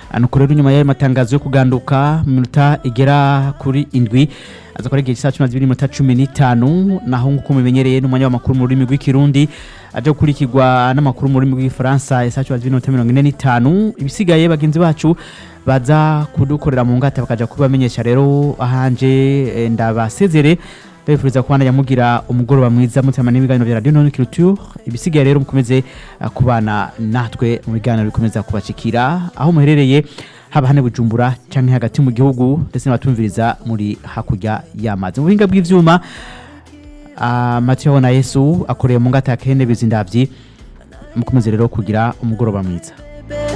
nuko rero nyuma y'ayo matangazo yo kuganduka mu minota igera kuri indwi aza kuba igihe cy'isaha cumi na zibiri n'iminota cumi n'itanu naho nk'uko mubimenyereye n'umwanya w'amakuru mu rurimi rw'ikirundi aje gukurikirwa n'amakuru mu rurimi rw'igifaransa ya saa cumi na zibiri n'iminota mirongo ine n'itanu ibisigaye bagenzi bacu baza kudukorera mu ngata bakaja kubamenyesha rero ahanje eh, ndabasezere ndabifuriza kubana yamugira umugoroba mwiza mutima n'ibiganiro bya radio none culture ibisigaye rero mukomeze uh, kubana natwe mu biganiro bikomeza kubashikira aho muherereye haba hane bujumbura canke hagati mu gihugu ndetse n'abatumviriza muri hakurya y'amazi mu buhinga bw'ivyuma uh, Mathieu na Yesu akoreye mu ngata ya Kene bizindavyi mukomeze rero kugira umugoroba mwiza